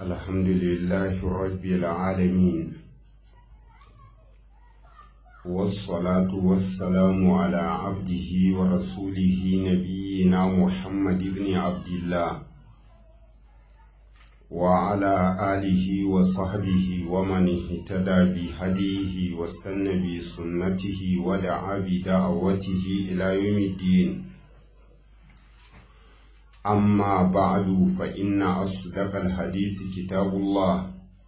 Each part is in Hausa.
الحمد لله رب العالمين والصلاة والسلام على عبده ورسوله نبينا محمد بن عبد الله وعلى آله وصحبه ومن اهتدى بهديه واستنى بسنته ودعا بدعوته إلى يوم الدين أما بعد فإن أصدق الحديث كتاب الله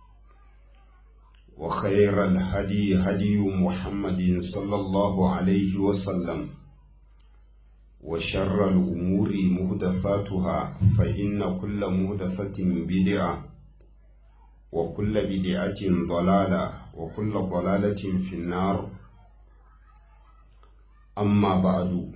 وخير الهدي هدي محمد صلى الله عليه وسلم وشر الأمور مهدفاتها فإن كل مهدفة بدعة وكل بدعة ضلالة وكل ضلالة في النار أما بعد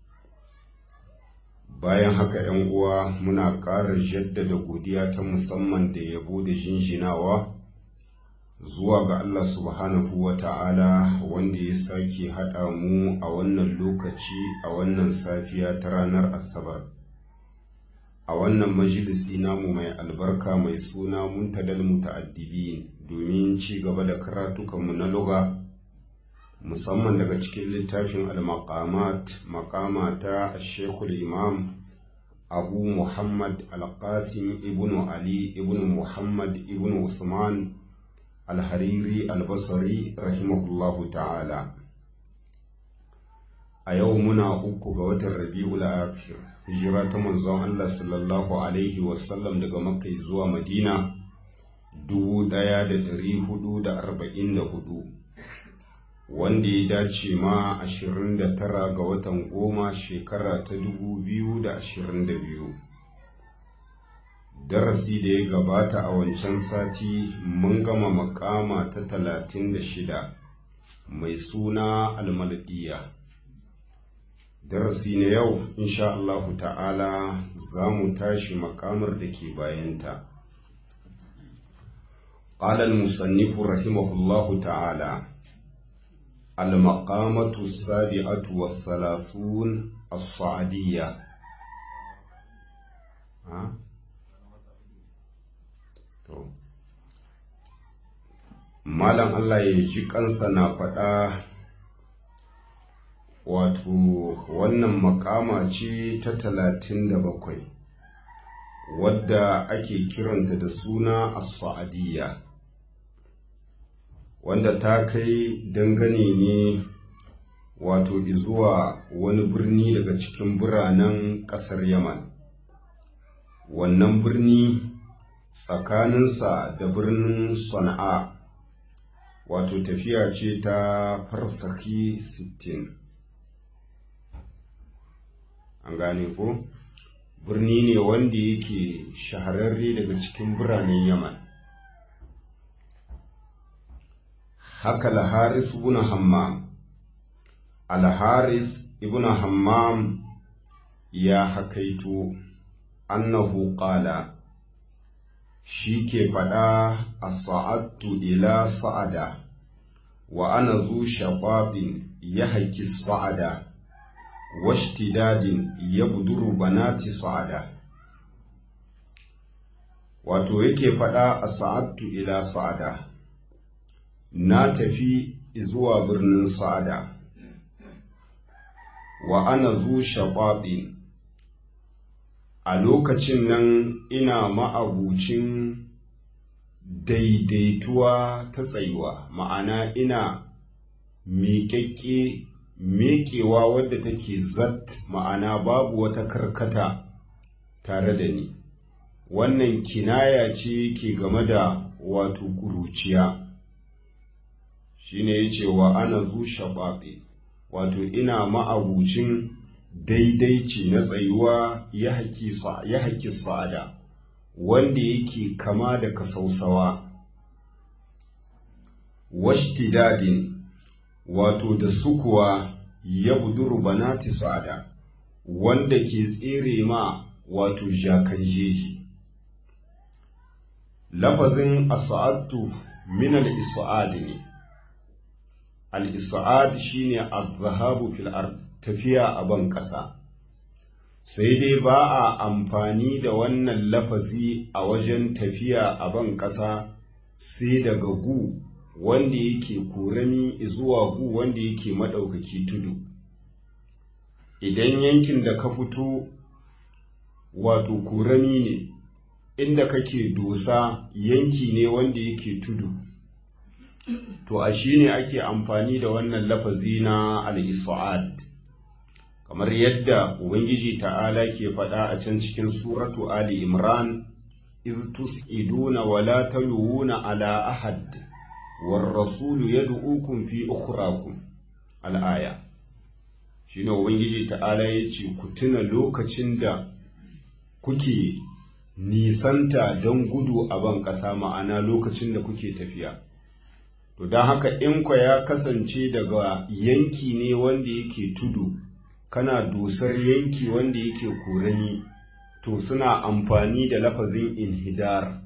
bayan haka ‘yan uwa muna ƙara jaddada godiya ta musamman da yabo da jinjinawa zuwa ga Allah subhanahu wa ta'ala wanda ya sake haɗa mu a wannan lokaci a wannan safiya ta ranar asabar a wannan majalisi namu mai albarka mai suna muntadal muta'addibin domin ci gaba da karatukanmu na luga musamman daga cikin littafin al-maqamat maqama ta shekul imam abu muhammad al-qasim ibn ali ibn muhammad ibn usman al-hariri al-basri rahimahullahu ta'ala a yau muna uku ga watan rabi'ul akhir hijira ta manzon Allah sallallahu alaihi wasallam daga makka zuwa madina dubu ɗaya da ɗari hudu da arba'in da hudu wanda ya dace ma 29 ga watan goma shekara ta 2022 darasi da ya gabata a wancan sati mun gama makama ta 36 mai suna almaldiya darasi na yau insha Allah ta'ala za mu tashi makamar da ke bayanta قال المصنف رحمه الله تعالى المقامة السابعة والثلاثون الصعدية Malam Allah ya ji kansa na faɗa wato wannan makama ce ta talatin da bakwai wadda ake kiranta da suna as-sa'adiyya wanda ta kai dangane ne wato zuwa wani birni daga cikin biranen ƙasar yaman wannan birni tsakaninsa da birnin sana'a wato tafiya ce ta farsaki sittin. an gane ko birni ne wanda yake shahararre daga cikin biranen yaman haka al-haris ibn hammam al-haris ibn hammam ya hakaito annahu qala shi ke faɗa a sa'adtu ila sa'ada wa ana zu shaɓaɓin ya haƙi sa'ada washtidadin ya buduru banati sa'ada wato yake faɗa a sa'adtu ila sa'ada na tafi zuwa birnin sa'ada wa ana zu shaɓaɓin a lokacin nan ina ma'abucin daidaituwa ta tsayuwa ma'ana ina miƙaƙƙe meƙewa wadda take zat ma'ana babu wata karkata tare da ni wannan kinaya ce ke game da wato ƙuruciya shine yace wa ana zu shaɓaɓe wato ina ma'abucin daidaici na tsayuwa ya haƙi sa'ada wanda yake kama da kasausawa washtidadin wato da sukuwa ya buduru banati sa'ada wanda ke tsere ma wato jakan jeji lafazin asa'adtu min al-isa'ad ne al-isa'ad shine az-zahabu fil ard tafiya a ban ƙasa sai dai ba a amfani da wannan lafazi a wajen tafiya a ban ƙasa sai daga gu wanda yake korami zuwa gu wanda yake maɗaukaki tudu idan yankin da ka fito wato korami ne inda kake dosa yanki ne wanda yake tudu to a shi ne ake amfani da wannan lafazi na al-isa'ad kamar yadda ubangiji ta'ala ke faɗa a can cikin suratu ali imran iz tus'iduna wa la taluwuna ala ahad war rasulu yad'ukum fi ukhrakum al-aya shine ubangiji ta'ala yace ku tuna lokacin da kuke nisanta don gudu a ban ƙasa ma'ana lokacin da kuke tafiya to don haka in kwa ya kasance daga yanki ne wanda yake tudu kana dusar yanki wanda yake korani to suna amfani da lafazin inhidar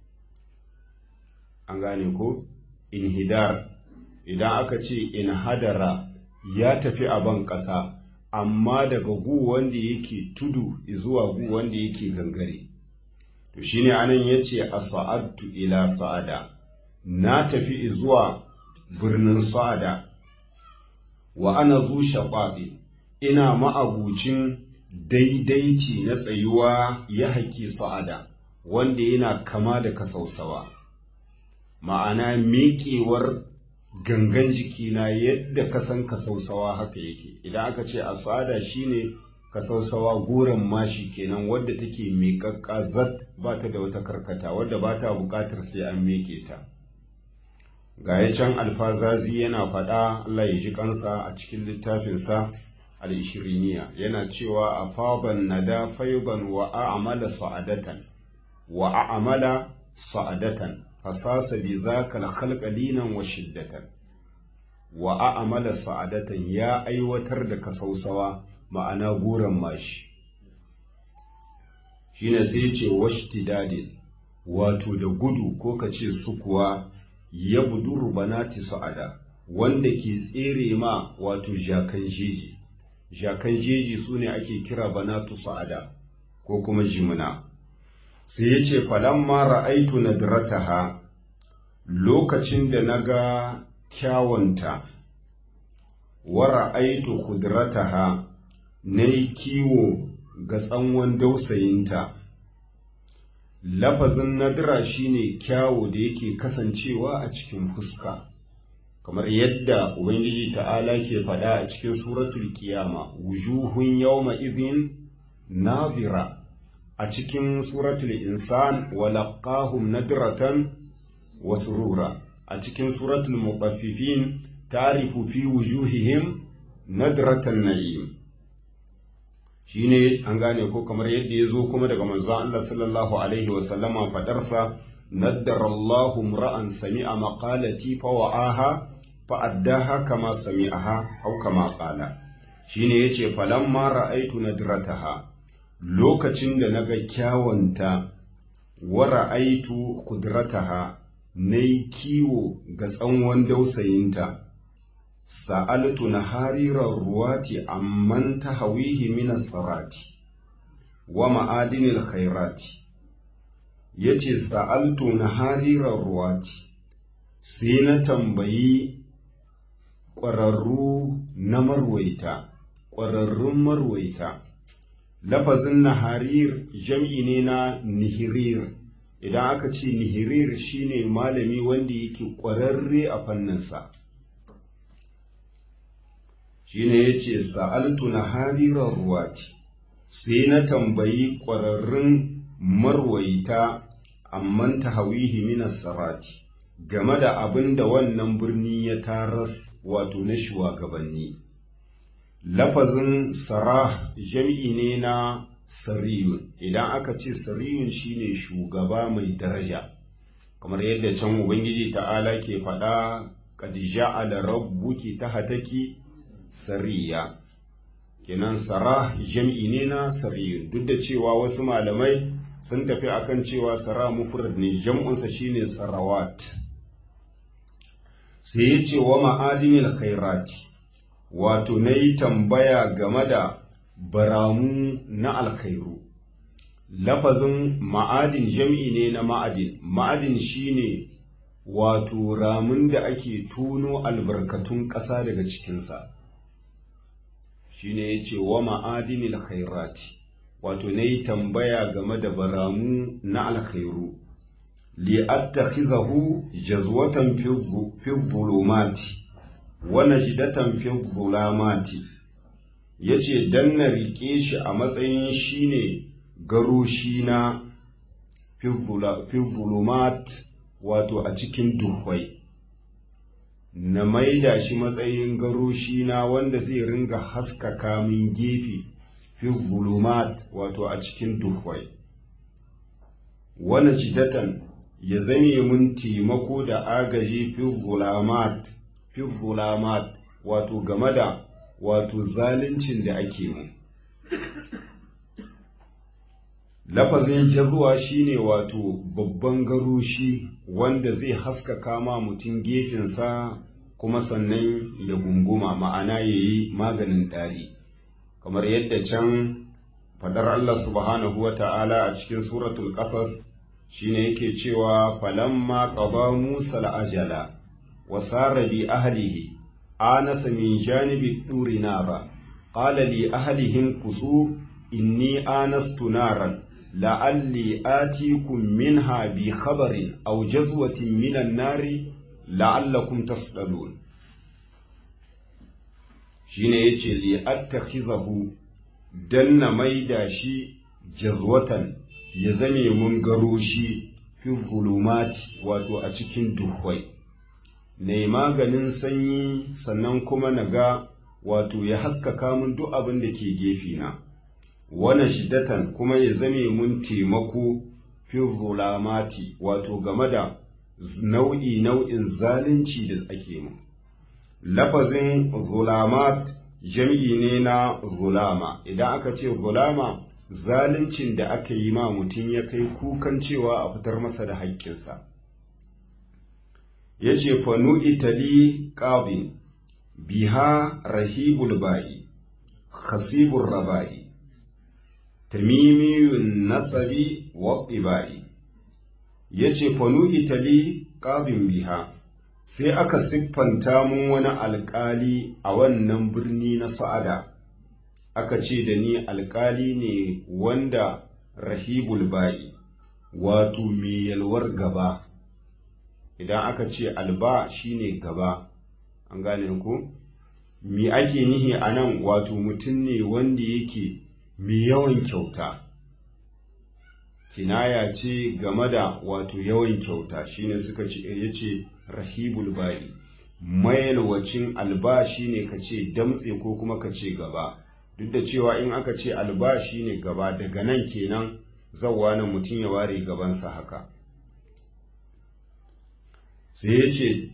an gane ko inhidar idan aka ce inhadara ya tafi a ban ƙasa amma daga gu wanda yake tudu zuwa gu wanda yake gangare to shine anan yace as'adtu ila sa'ada na tafi zuwa birnin sa'ada wa ana zu shaqaqi ina ma'abucin daidaici na tsayuwa ya haƙi sa'ada wanda yana kama da kasausawa ma'ana miƙewar gangan jikina yadda ka san kasausawa haka yake idan aka ce asada shine kasausawa goron mashi kenan wadda take miƙaƙƙa zat ba ta da wata karkata wadda ba ta buƙatar sai an miƙe ta ga ya can alfazazi yana faɗa Allah ya ji kansa a cikin littafinsa al-ishiriniya yana cewa a faban nada fayban wa a'mala sa'adatan wa a'mala sa'adatan fasasa bi zaka al-khalqa linan wa shiddatan wa a'mala sa'adatan ya aiwatar da kasausawa ma'ana goran mashi shine sai ce washtidadin wato da gudu ko kace sukuwa ya buduru banati sa'ada wanda ke tsere ma wato jakan jeji jakan jeji su ne ake kira banatu sa'ada ko kuma jimina sai ya ce falamma ra'aitu nadrataha lokacin da na ga kyawunta wa ra'aitu kudrataha na yi kiwo ga tsanwan dausayinta lafazin nadira shine kyawu da yake kasancewa a cikin fuska kamar yadda ubangiji ta'ala ke faɗa a cikin suratul kiyama wujuhun yawma idhin nadira a cikin suratul insan wa laqahum nadratan wa surura a cikin suratul mutaffifin ta'rifu fi wujuhihim nadratan na'im shine an gane ko kamar yadda ya zo kuma daga manzon Allah sallallahu alaihi wa sallama fadarsa naddara Allahu ra'an sami'a maqalati fa wa'aha fa addaha kama sami'aha aw kama qala shine yace falamma ra'aitu nadrataha lokacin da naga kyawanta wa ra'aitu qudrataha nayi kiwo ga tsanwan dausayinta sa'altu na harirar ruwati amman ta hawihi minas sarati wa ma'adinil khairati ya ce sa'altu na harirar ruwati sai na tambayi ƙwararru na marwaita ƙwararrun marwaita lafazin na harir jam'i ne na nihirir idan aka ce nihirir shine malami wanda yake ƙwararre a fanninsa shine ya ce sa'altu na harirar ruwati sai na tambayi ƙwararrun marwaita amman ta hawihi minas sarati game da abin da wannan birni ya taras wato na shugabanni lafazin sarah jam'i ne na sariyun idan aka ce sariyun shine shugaba mai daraja kamar yadda can ubangiji ta'ala ke faɗa qad ja'ala rabbuki tahtaki sariya kenan sarah jam'i ne na sariyun duk da cewa wasu malamai sun tafi akan cewa sara mufrad ne jam'unsa shine sarawat sai ya ce wa ma'adinil khairati wato na yi tambaya game da baramu na alkhairu lafazin ma'adin jam'i ne na ma'adin ma'adin shine wato ramun da ake tuno albarkatun ƙasa daga cikinsa shine ya ce wa ma'adinil khairati wato na yi tambaya game da baramu na alkhairu li'attakhizahu jazwatan fi dhulumati wa najdatan fi dhulamati yace dan na rike shi a matsayin shine garoshi na fi dhulumat wato a cikin duhwai na maida shi matsayin garoshi na wanda zai ringa haskaka min gefe fi zulumat wato a cikin duhwai wani jidatan ya zame mun taimako da agaji fi zulamat fi zulamat wato game da wato zaluncin da ake mu lafazin jazuwa shine wato babban garoshi wanda zai haskaka ma mutum gefensa kuma sannan ya gunguma ma'ana ya yi maganin ɗari kamar yadda can fadar Allah subhanahu wa ta'ala a cikin suratul ƙasas shine yake cewa falamma qada Musa al-ajala wa sara bi ahlihi anasa min janibi turi nara qala li ahlihim kusu inni anastu naran la'alli atikum minha bi khabarin aw jazwatin minan nari la'allakum tasdalun shine yace li attakhizahu dan na maida shi jazwatan ya zame mun garo shi fi zulumati wato a cikin duhwai na maganin sanyi sannan kuma na ga wato ya haskaka mun duk abin da ke gefe na wani shiddatan kuma ya zame mun taimako fi zulamati wato game da nau'i nau'in zalunci da ake mu lafazin zulamat jam'i ne na zulama idan aka ce zulama zaluncin da aka yi ma mutum ya kai kukan cewa a fitar masa da haƙƙinsa ya ce fanu itali ƙabin biha rahibul ba'i khasibur raba'i tamimiyun nasabi wa ɓiba'i ya ce fanu itali ƙabin biha sai aka siffanta mun wani alƙali a wannan birni na sa'ada aka ce da ni alƙali ne wanda rahibul ba'i wato mai yalwar gaba idan aka ce alba shine gaba an gane ku mi ake nihi a nan wato mutum ne wanda yake mai yawan kyauta kinaya ce game da wato yawan kyauta shine suka ce ya ce rahibul ba'i mayalwacin alba shine ka ce damtse ko kuma ka ce gaba duk da cewa in aka ce alba shine gaba daga nan kenan zawwa na mutum ya ware gabansa haka sai ya ce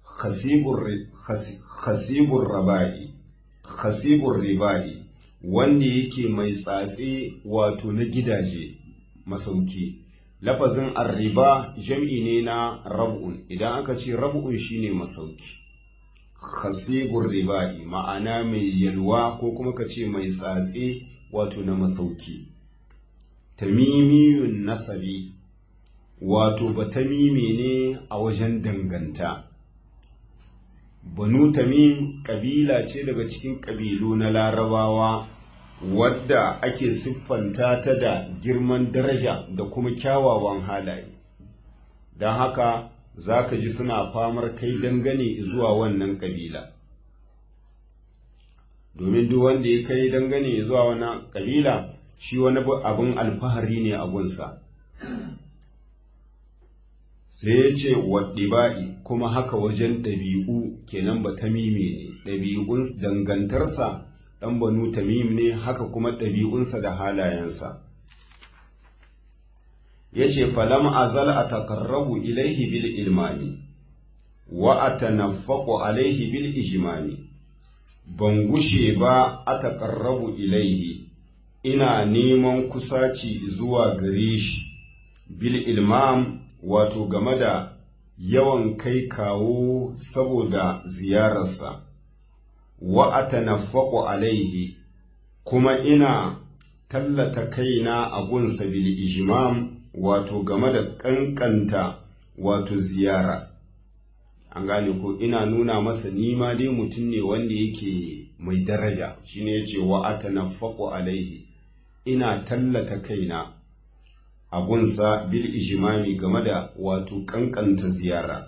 khasibur raba'i khasibur riba'i wanda yake mai tsatse wato na gidaje masauki lafazin arriba jam'i ne na rab'un idan aka ce rab'un shine masauki khasibur riba'i ma'ana mai yalwa ko kuma ka ce mai tsatse wato na masauki tamimiyun nasabi wato batamime ne a wajen danganta banu tamim ƙabila ce daga cikin ƙabilu na larabawa wadda ake siffanta ta da girman daraja da kuma kyawawan halaye don haka za ka ji suna famar kai dangane zuwa wannan ƙabila domin duk wanda ya kai dangane zuwa wannan ƙabila shi wani abin alfahari ne a gunsa sai ya ce waɗiba'i kuma haka wajen ɗabi'u kenan ba tamime ne ɗabi'un dangantarsa ɗan banu tamim ne haka kuma ɗabi'unsa da halayensa ya ce falam azal a taƙarrabu ilaihi bil ilmami wa a tanaffaƙo alaihi bil ijimami ban gushe ba a taƙarrabu ilaihi ina neman kusaci zuwa gare shi bil ilmam wato game da yawan kai kawo saboda ziyararsa wa atanaffaqu alaihi kuma ina tallata kaina a gunsa bil ijmam wato game da kankanta wato ziyara an gane ko ina nuna masa nima dai mutum ne wanda yake mai daraja shine yace wa atanaffaqu alaihi ina tallata kaina a gunsa bil ijmami game da wato kankanta ziyara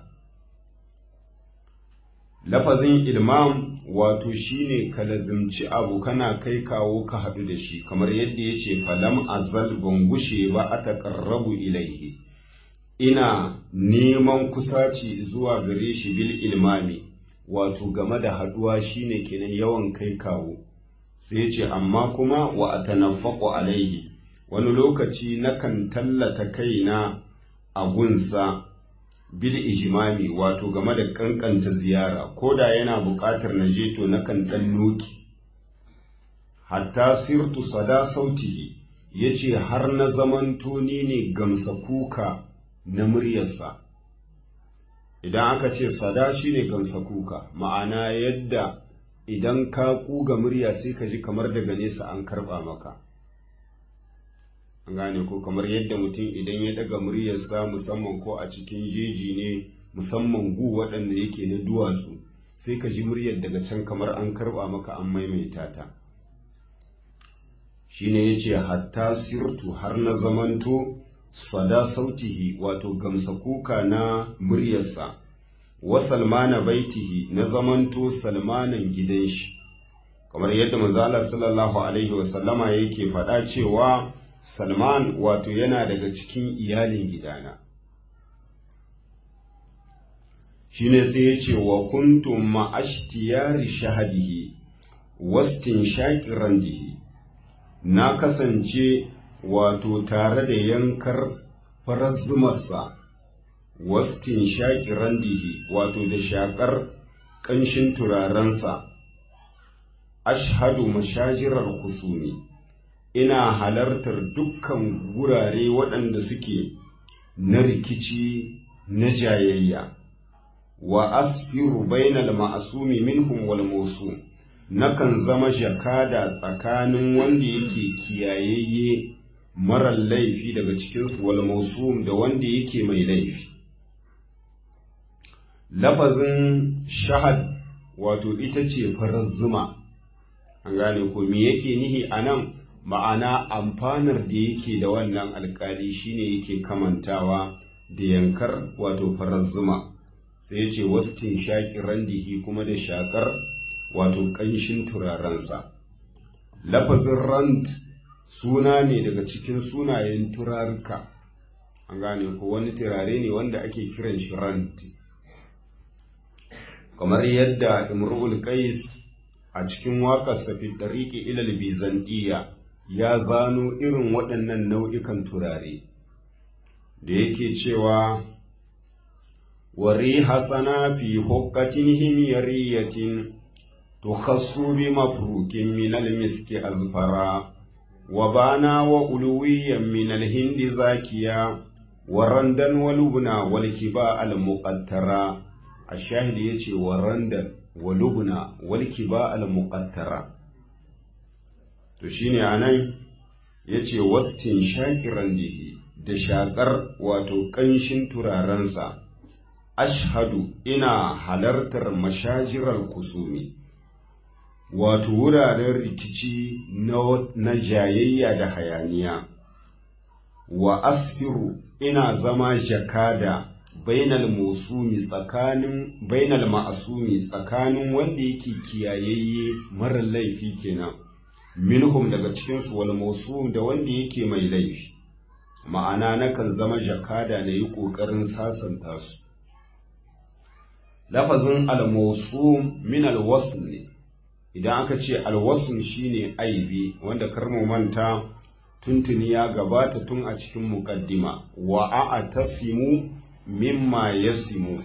lafazin ilmam wato shine ka lazimci abu kana kai kawo ka haɗu da shi kamar yadda ya ce falam azal ban gushe ba a taƙarrabu ilaihi ina neman kusaci zuwa gare shi bil ilmami wato game da haɗuwa shine kenan yawan kai kawo sai ya ce amma kuma wa a tanaffaƙo alaihi wani lokaci nakan tallata kaina a gunsa bil ijimami wato game da kankanta ziyara ko da yana buƙatar na je to nakan ɗan noki hatta sirtu sada sautihi ya ce har na zamanto ni ne gamsa kuka na muryarsa idan aka ce sada shi ne gamsa kuka ma'ana yadda idan ka kuga murya sai ka ji kamar daga nesa an karɓa maka an gane ko kamar yadda mutum idan ya daga muryarsa musamman ko a cikin jeji ne musamman gu waɗanda yake na duwatsu sai ka ji muryar daga can kamar an karɓa maka an maimaita ta shine ya ce hatta sirtu har na zamanto sada sautihi wato gamsa kuka na muryarsa wa salmana baitihi na zamanto salmanan gidan shi kamar yadda manzala sallallahu alaihi wasallama yake faɗa cewa Salman wato yana daga cikin iyalin gidana. Shi ne sai ya ce wa kuntum ma'ashtiyari shahadihi, wastin shaƙiran dihi, na kasance wato tare da yankar farar zumarsa, wastin shaƙiran dihi wato da shaƙar ƙanshin turarensa, ashhadu mashajirar kusumi. ina halartar dukkan gurare waɗanda suke na rikici na jayayya wa asfiru bainal ma'asumi minhum wal mawsum nakan zama jakada tsakanin wanda yake kiyayayye marar laifi daga cikinsu wal mawsum da wanda yake mai laifi lafazin shahad wato ita ce farar zuma an gane ko me yake nihi a nan ma'ana amfanar da yake da wannan alkali shine yake kamantawa da yankar wato farar zuma sai ya ce wastin shaƙi randihi kuma da shaƙar wato ƙanshin turarensa lafazin rand suna ne daga cikin sunayen turaruka an gane ko wani turare ne wanda ake kiran shi rand kamar yadda imrul qais a cikin waƙarsa fi ɗariƙi ilal bizantiya ya zano irin waɗannan nau'ikan turare da yake cewa wari hasana fi hukkatin himyariyatin tukhassu bi mafrukin min almiski azfara wa bana wa uluwiyan min alhindi zakiya wa randan wa lubna wal kiba al muqattara ashahid yace wa randan wa lubna wal kiba al muqattara to shine anan yace wastin shakiran dihi da shakar wato kanshin turarensa ashhadu ina halartar mashajirar kusumi wato wuraren rikici na jayayya da hayaniya wa asfiru ina zama jakada bainal musumi tsakanin bainal ma'asumi tsakanin wanda yake kiyayayye mara laifi kenan minhum daga cikinsu wal mawsum da wanda yake mai laifi ma'ana nakan zama jakada na yi ƙoƙarin sasanta su lafazin al-mawsum min al-wasl ne idan aka ce al-wasl shine aibi wanda karmu manta tuntuni ya gabata tun a cikin muqaddima wa a'tasimu mimma yasimu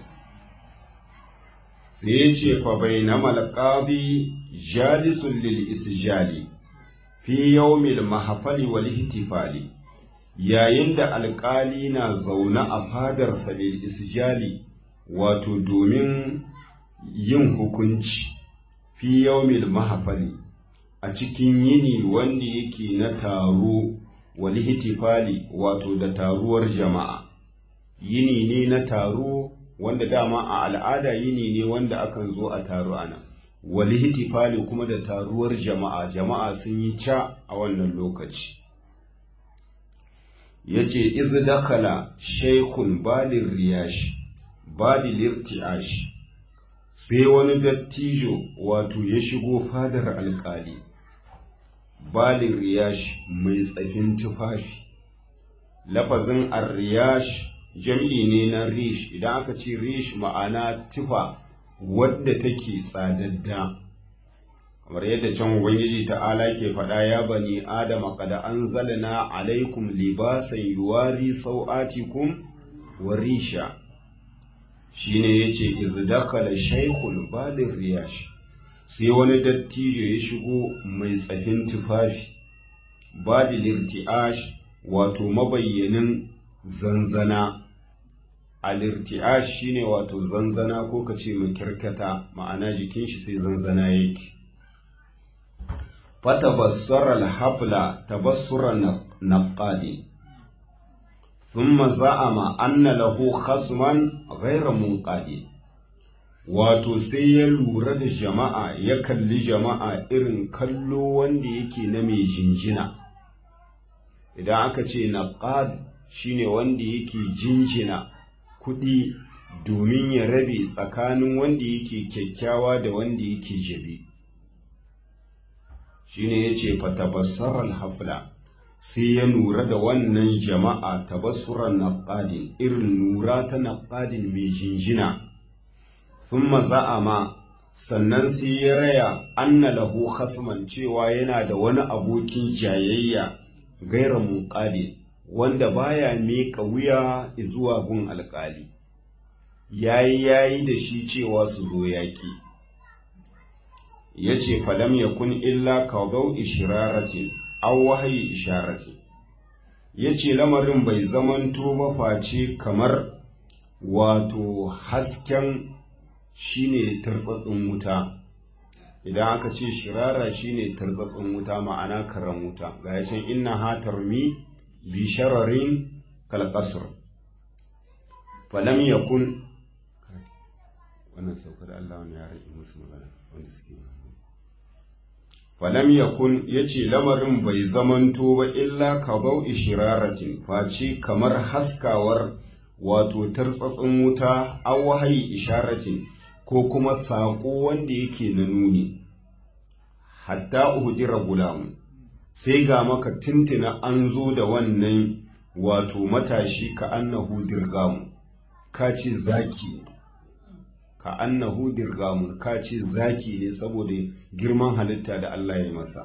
sai ya ce fa bainamal qadi jalisul lil isjali fi yawmil mahfali wal ihtifali yayin da alƙali na zaune a fadarsa lil isjali wato domin yin hukunci fi yawmil mahfali a cikin yini wanda yake na taro wali hitifali wato da taruwar jama'a yini ne na taro wanda dama a al'ada yini ne wanda akan zo a taro ana wali hitifali kuma da taruwar jama'a jama'a sun yi ca a wannan lokaci ya ce iz dakhala shaikhun balin riyash balin irtiash sai wani dattijo wato ya shigo fadar alkali balin riyash mai tsafin tufafi lafazin arriyash jam'i ne na rish idan aka ce rish ma'ana tufa wadda take tsadadda kamar yadda can ubangiji ta'ala ke faɗa ya bani adama kada an zalana alaikum libasan yuwari sau'atikum wa risha shine yace iz dakhala shaykhul balir riyash sai wani dattijo ya shigo mai tsafin tufafi badil irtiash wato mabayyanin zanzana al-irtiash shine wato zanzana ko kace mai kirkata ma'ana jikin shi sai zanzana yake فتبصر الحفل تبصر نقاد ثم زعم أن له خصما غير منقاد wato sai ya lura da jama'a ya kalli jama'a irin kallo wanda yake na mai jinjina idan aka ce naqad shine wanda yake jinjina kuɗi domin ya rabe tsakanin wanda yake kyakkyawa da wanda yake jabi shine yace fa tabassaral hafla sai ya nura da wannan jama'a tabassuran naqadin irin nura ta naqadin mai jinjina thumma za'ama sannan sai ya raya anna lahu khasman cewa yana da wani abokin jayayya gaira muqadi wanda baya miƙa wuya zuwa gun alƙali yayi yayi da shi cewa su zo yaƙi ya ce falam ya kun illa kaudau ishiraratin an wahayi isharatin ya ce lamarin bai zamanto ba face kamar wato hasken shine tartsatsin wuta idan aka ce shirara shine tartsatsin wuta ma'ana karan wuta ga ya can inna hatar mi bi shararin kalkasar falam ya kun wannan sauka da Allah wani ya rage musu magana wanda suke falam yakun yace lamarin bai zamanto ba illa kabau ishiraratin face kamar haskawar wato tartsatsin wuta aw wahayi isharatin ko kuma saƙo wanda yake na nuni hatta uhdira gulamu sai ga maka tintina an zo da wannan wato matashi ka annahu dirgamu ka ce zaki ka annahu dirgamun ka ce zaki ne saboda girman halitta da Allah ya masa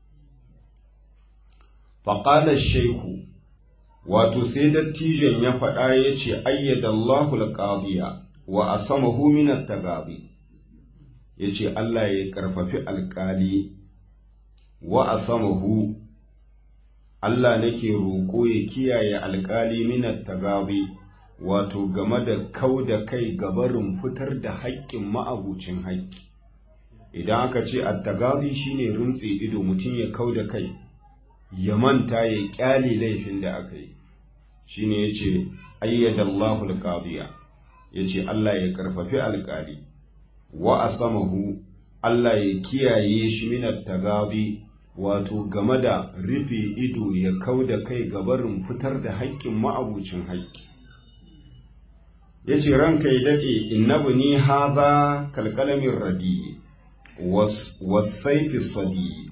faƙalar shaiku wato sai dattijon ya faɗa ya ce ayyadallahu alƙadiya wa a sama huminar tagabi ya ce Allah ya ƙarfafi alƙali wa a sama hu Allah nake roƙo ya kiyaye alƙali minar tagabi wato game da kau da kai gabarin fitar da haƙƙin ma'abucin haƙƙi idan aka ce attagazi shine runtse ido mutum ya kau da kai ya manta ya ƙyale laifin da aka yi shine yace ayyadallahu alqadiya yace Allah ya karfafi alƙali wa asamahu Allah ya kiyaye shi min attagazi wato game da rufe ido ya kau da kai gabarin fitar da haƙƙin ma'abucin haƙƙi ya ce ranka ya daɗe innabu ni haza kalkalamin radi wasaifi sadi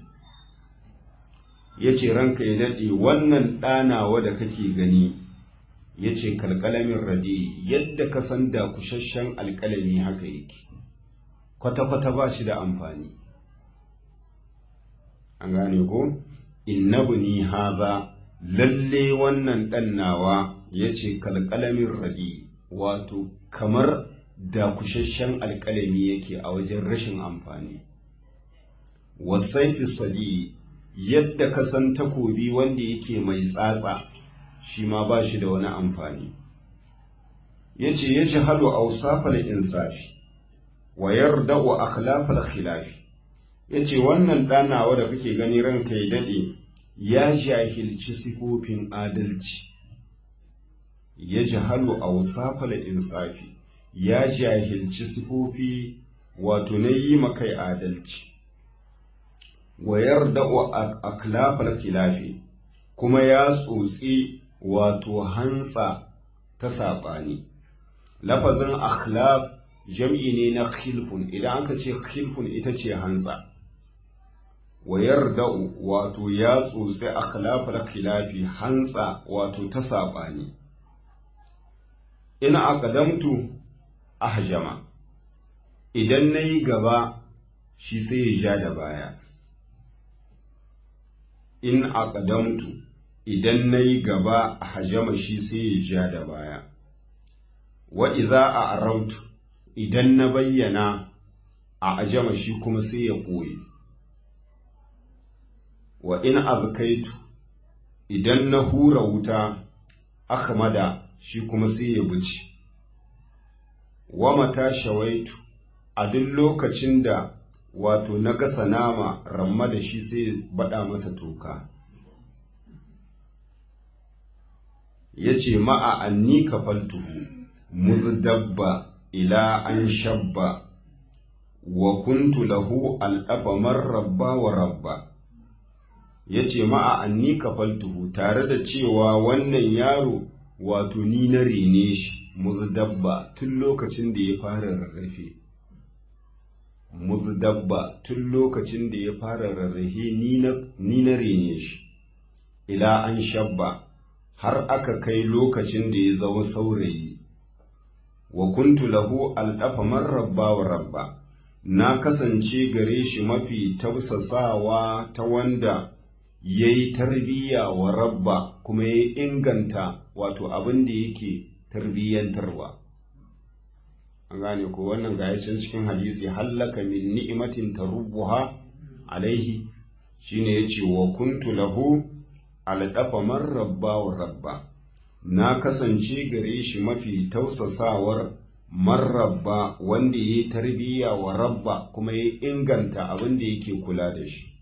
ya ce ranka ya daɗe wannan ɗanawa da kake gani ya ce kalkalamin radi yadda ka san da kusasshen alkalami haka yake kwata-kwata ba shi da amfani an gane ko innabu ni haza lalle wannan ɗannawa ya ce kalkalamin radi wato kamar dakushashen alƙalami yake a wajen rashin amfani wasaifi sadi yadda ka san takobi wanda yake mai tsatsa shi ma ba shi da wani amfani ya ce ya ji halu ausafal insafi wa yarda wa akhlafal khilafi ya ce wannan ɗanawa da kake gani ranka ya daɗe ya jahilci sifofin adalci ya jahalu a wasafala insafi ya jahilci sifofi wato na yi makai adalci wa yarda wa aklafal kilafi kuma ya tsotsi wato hantsa ta saɓani lafazin akhlaf jam'i ne na khilfun idan aka ce khilfun ita ce hantsa wa yarda wato ya tsotsi akhlafal kilafi hantsa wato ta saɓani ina aqdamtu ahjama idan nayi gaba shi sai ya ja da baya in aqdamtu idan nayi gaba hajama shi sai ya ja da baya wa idza a'rautu idan na bayyana a ajama shi kuma sai ya koyi wa in azkaitu idan na hura wuta akhmada shi kuma sai ya buci wa mata shawaitu a duk lokacin da wato na gasa nama ramma da shi sai bada masa toka ya ce ma'a anni kafaltuhu muzdabba ila an shabba wa kuntu lahu al'aba marrabba wa rabba ya ce ma'a anni kafaltuhu tare da cewa wannan yaro wato ni na rene shi muzdabba tun lokacin da ya fara rarrafe muzdabba tun lokacin da ya fara rarrafe ni na rene shi ila an shabba har aka kai lokacin da ya zama saurayi wa kuntu lahu al'afa marrabba wa rabba na kasance gare shi mafi tausasawa ta wanda ya yi tarbiyya wa rabba kuma ya inganta wato abin da yake tarbiyyantarwa an gane ko wannan ga can cikin hadisi hallaka min ni'imatin tarubbuha alaihi shine yace wa kuntu lahu aldafa man rabba wa rabba na kasance gare shi mafi tausasawar marrabba wanda ya yi tarbiyya wa rabba kuma ya inganta abin da yake kula da shi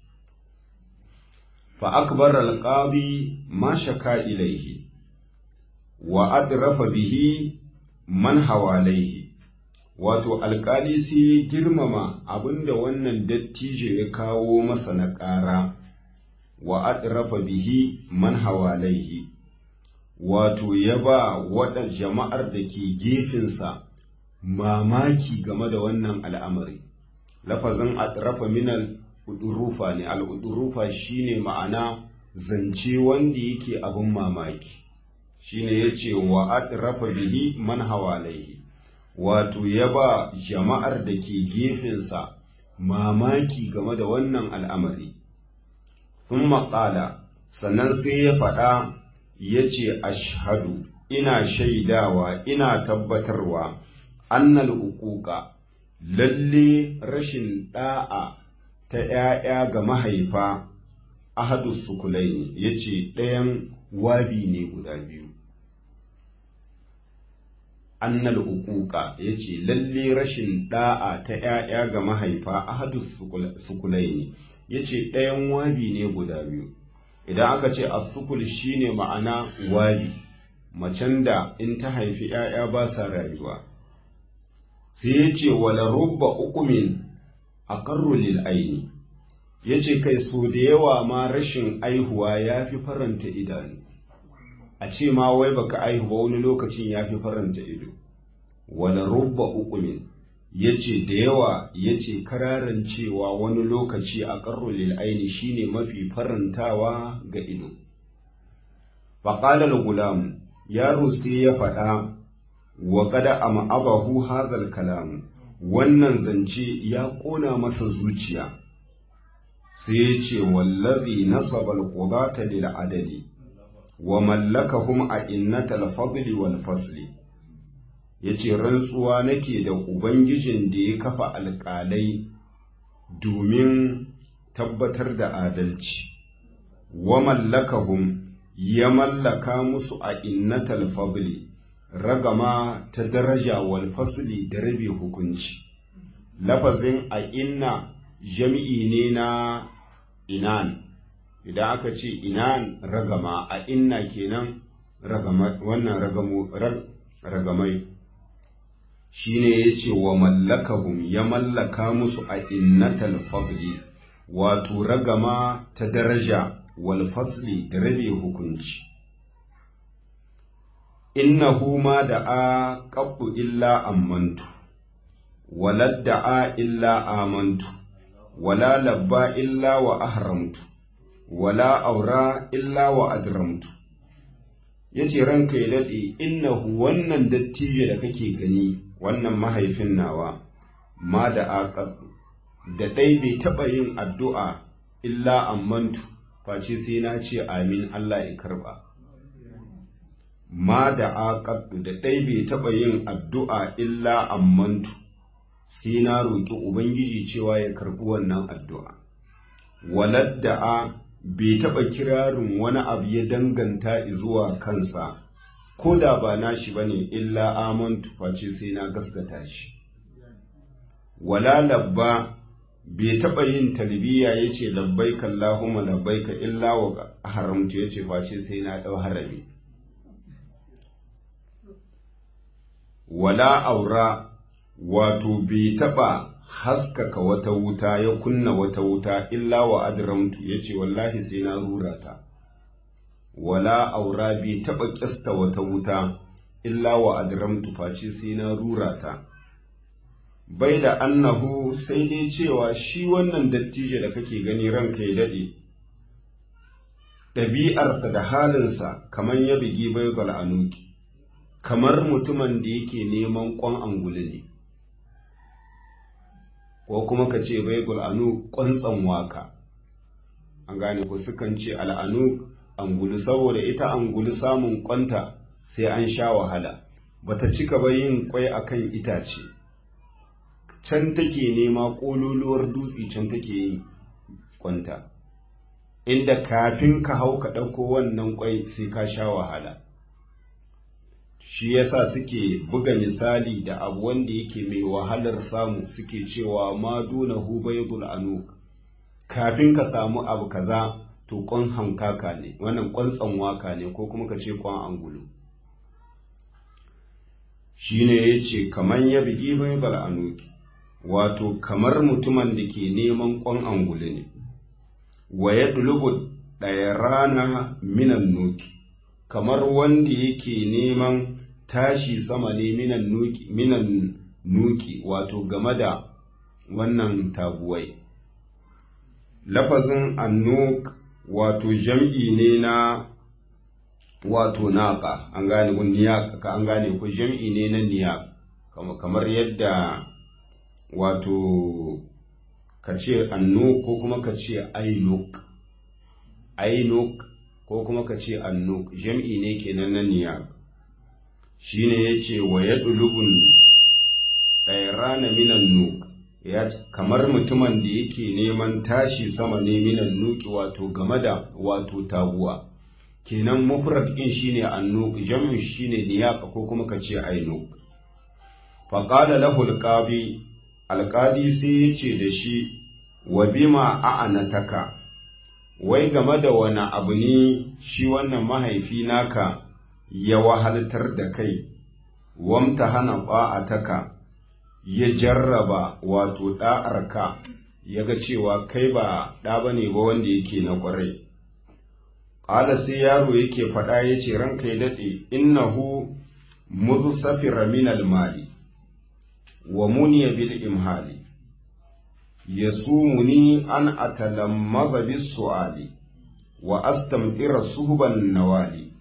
fa akbar alqabi ma shaka ilaihi wa adrafa bihi man hawalaihi wato alkali sai girmama abinda wannan dattijo ya kawo masa na ƙara wa adrafa bihi man hawalaihi wato ya ba waɗa jama'ar da ke gefensa mamaki game da wannan al'amari lafazin adrafa minal udurufa ne al'udurufa shine ma'ana zance wanda yake abin mamaki shine ya ce wa adrafa bihi man hawalaihi wato ya ba jama'ar da ke gefensa mamaki game da wannan al'amari sun maƙala sannan sai ya faɗa ya ce ashhadu ina shaidawa ina tabbatarwa annal uquqa lalle rashin ɗa'a ta ‘ya'ya ga mahaifa ahadu sukulaini ya ce ɗayan wabi ne guda biyu annal uquqa ya ce lalle rashin ɗa'a ta ‘ya'ya ga mahaifa ahadu sukulaini ya ce ɗayan wabi ne guda biyu idan aka ce asukul shine ma'ana wabi macen da in ta haifi ‘ya'ya ba sa rayuwa sai ya ce wala rubba ukumin a lil aini ya ce kai so da yawa ma rashin aihuwa ya fi faranta idanu a ce ma wai baka aihu ba wani lokacin ya fi faranta ido wala rubba ukumin ya ce da yawa ya ce kararan cewa wani lokaci a lil aini shine mafi farantawa ga ido faƙalar gulamu yaro sai ya faɗa wa kada a ma'abahu hazal kalamu wannan zance ya ƙona masa zuciya sai ya ce wallazi nasabal qudata lil adali wa mallakahum a innatal fadli wal fasli yace rantsuwa nake da ubangijin da ya kafa alƙalai domin tabbatar da adalci wa mallakahum ya mallaka musu a innatal fadli ragama ta daraja wal fasli da rabe hukunci lafazin a inna jami'i ne na inan idan aka ce inan ragama a inna kenan wannan ragamai shi ne ya ce wa mallakahum ya mallaka musu a innatal fadli wato ragama ta daraja wal fasli da rabe hukunci innahu ma da a ƙaɓɓu illa ammantu walad da a illa amantu wala labba illa wa ahramtu wala aura illa wa adramtu yace ranka ya daɗe innahu wannan dattijo da kake gani wannan mahaifin nawa ma da aqad da dai bai taɓa yin addu'a illa ammantu face sai na ce amin Allah ya karba ma da aqad da dai bai taɓa yin addu'a illa ammantu sai na roƙi ubangiji cewa ya karɓi wannan addu'a walad da a bai taɓa kirarin wani abu ya danganta zuwa kansa ko da ba nashi bane illa amantu face sai na gaskata shi wala labba bai taɓa yin talbiya yace labbaika allahumma labbaika illa wa haramtu yace face sai na ɗau harami wala aura wato bai taɓa haskaka wata wuta ya kunna wata wuta illa wa adramtu yace wallahi sai na rura ta wala aura bai taɓa ƙyasta wata wuta illa wa adramtu face sai na rura ta bai da annahu sai dai cewa shi wannan dattijo da kake gani ranka ya daɗe ɗabi'arsa da halinsa kamar ya bigi bai anuki kamar mutumin da yake neman ƙwan angulu ne ko kuma ka ce baibul anu ƙwantsan waka an gane ku sukan ce al'anu angulu saboda ita angulu samun ƙwanta sai an sha wahala bata cika ba yin kwai akan itace can take nema ƙololuwar dutse can take yin ƙwanta inda kafin ka hau ka ɗauko wannan kwai sai ka sha wahala shi yasa suke buga misali da abu wanda yake mai wahalar samu suke cewa ma duna hu baydul anuk kafin ka samu abu kaza to kon hankaka ne wannan kon waka ne ko kuma ka ce kon angulu shine yace kaman ya bigi baydul anuk wato kamar mutumin da ke neman kon angulu ne wa yadlubu ɗaya rana minan nuki kamar wanda yake neman tashi sama ne minan nuki, minan nuki wato game da wannan taguwai. Lafazin annuk wato jam'i ne na wato naka an gane ku niyaka an gane ku jam'i ne na niyak kamar yadda wato ka ce annuk ko kuma ka ce ainuk ainuk ko kuma ka ce annuk jam'i ne kenan na niyab shi ne ya ce wa ya ɗulubun ɗairana minan nuk ya kamar mutumin da yake neman tashi sama ne minan nuki wato game da wato taguwa kenan mufrad ɗin shi ne annuk jam'in shi ne niyaka ko kuma ka ce ainuk faƙada lahu alƙabi alƙadi sai ya ce da shi wa bima a'anataka wai game da wani abu ne shi wannan mahaifi naka ya wahaltar da kai, wamta hana ƙwa'ataka ya jarraba wato ɗa'arka ya ga cewa kai ba ɗa ba ne ba wanda yake na ƙwarai. Ƙala sai yaro yake faɗa ya ce ranka ya daɗe, innahu muzu safira minal mali, wa muniya bil imhali. yasumuni an atalammaza bis su'ali wa astamtira suhban nawali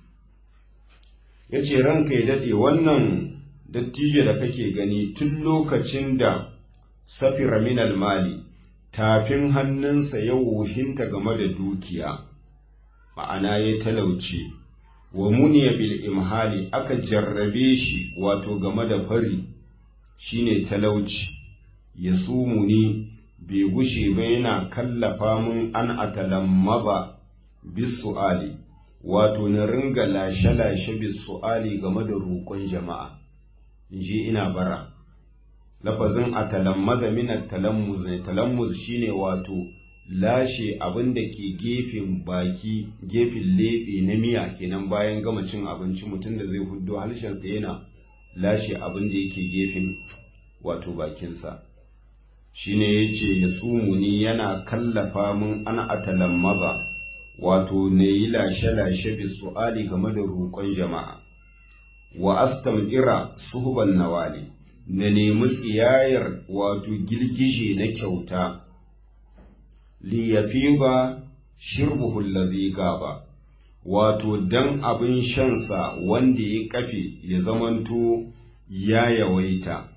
yace ranka ya dade wannan dattijo da kake gani tun lokacin da safira min mali tafin hannunsa ya wuhinta game da dukiya ma'ana ya talauce wa muniya bil imhali aka jarrabe shi wato game da fari shine talauci yasumuni bai gushe ba yana kallafa mun an atalammaza bisu'ali wato na ringa lashe-lashe bisu'ali game da roƙon jama'a in je ina bara lafazin a talammaza min talammuz ne talammuz shine wato lashe abin da ke gefen baki gefen leɓe na miya kenan bayan gama cin abinci mutum da zai huddo harshensa yana lashe abin da yake gefen wato bakinsa shine yace ya tsumuni yana kallafa mun an atalammaza wato ne yi lashe-lashe bi su'ali game da roƙon jama'a wa astam'ira suhuban nawali na nemi tsiyayar wato girgije na kyauta li yafiba shirbuhu allazi gaba wato dan abin shansa wanda ya kafe ya zamanto ya yawaita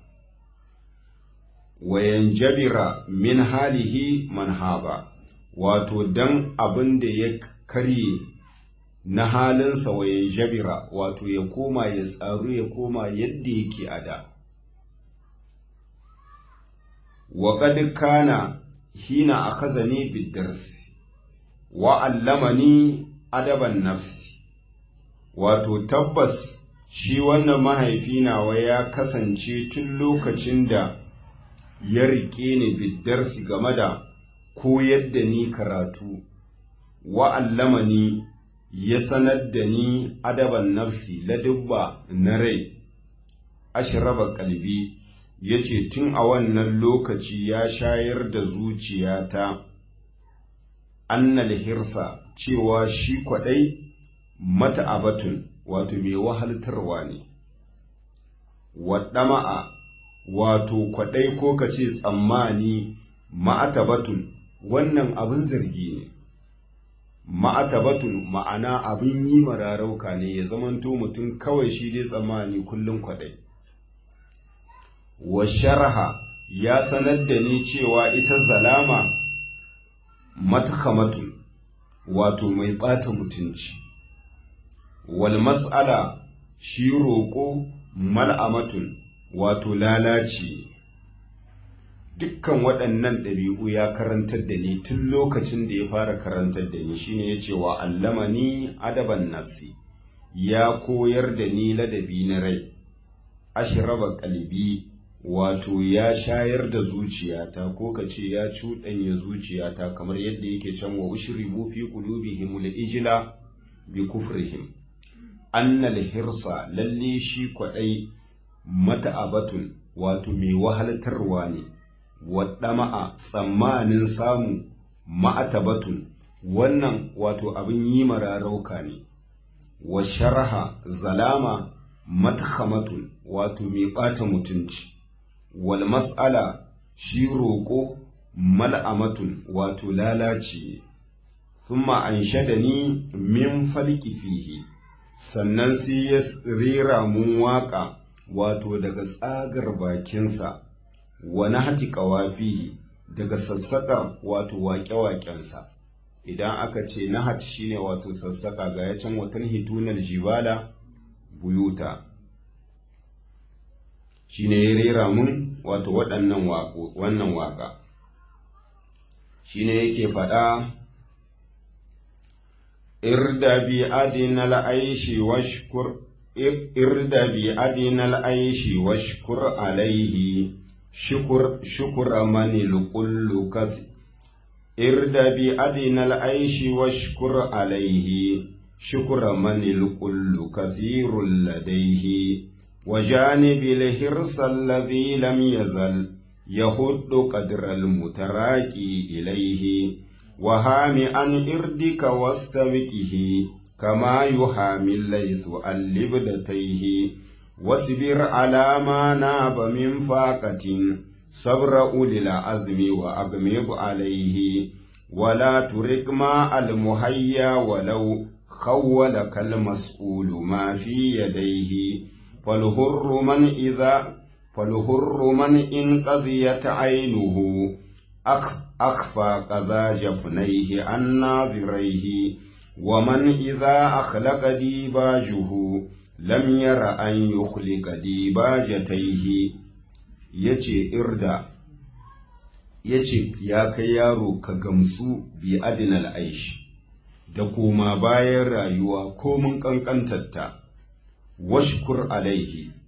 wayan jabira min halihi manhaba wato dan abin da ya karye na halinsa wayan jabira wato ya koma ya tsaru ya koma yadda yake a da wa qad kana hina akhadhani bid-darsi wa allamani adaban nafsi wato tabbas shi wannan mahaifi nawa ya kasance tun lokacin da ya rike ni bid-darsi game da koyar da ni karatu wa allamani ya sanar da ni adaban nafsi ladubba na rai ashraba kalbi ya ce tun a wannan lokaci ya shayar da zuciyata annal hirsa cewa shi kwaɗai mata abatun wato mai wahaltarwa ne waɗama'a wato kwaɗai ko ka ce tsammani ma'atabatun wannan abin zargi ne ma'atabatun ma'ana abin yi mararauka ne ya zamanto mutum kawai shi dai tsammani kullum kwaɗai wa sharha ya sanar da ni cewa ita zalama matakamatun wato mai ɓata mutunci wal mas'ala shi roƙo mal'amatun wato lalaci dukkan waɗannan ɗabi'u ya karantar da ni tun lokacin da ya fara karantar da ni shine ya ce wa allamani adaban nafsi ya koyar da ni ladabi na rai ashraba kalbi wato ya shayar da zuciyata ko ka ce ya cuɗanya zuciyata kamar yadda yake can wa ushribu fi qulubihim al-ijla bi kufrihim annal hirsa lalle shi kwadai mata'abatun wato mai wahaltarwa ne waɗama'a tsammanin samu ma'atabatun wannan wato abin yi mararauka ne wa sharha zalama matakhamatun wato mai ɓata mutunci wal mas'ala shi roƙo mal'amatun wato lalaci thumma anshadani min falki fihi sannan sai ya rera mun waƙa wato daga tsagar bakinsa wa nahti qawafihi daga sassaƙar wato waƙe-waƙensa idan aka ce nahat shine wato sassaƙa ga ya can watan hitunar jibala buyuta shine ya rera mun wato waɗannan wannan waƙa shine yake faɗa irda bi adinal aishi washkur irda bi adinal aishi washkur alaihi shukur shukura mani lukullu kasi irda bi adinal aishi washkur alaihi shukura mani lukullu kathirul ladaihi وجانب الحرص الذي لم يزل يهد قدر المتراكي إليه وهام عن إردك واستبكه كما يهامي الليث عن لبدتيه واصبر على ما ناب من فاقة صبر أولي العزم وأغمض عليه ولا ترك ما المهيا ولو خولك المسؤول ما في يديه فالهر من إذا فالهر من إن قضيت عينه أخ أخفى قذا جفنيه عن ناظريه ومن إذا أخلق ديباجه لم ير أن يخلق ديباجتيه yace irda yace ya kai yaro ka gamsu bi adinal aishi da koma bayan rayuwa ko mun kankantarta washkur alaihi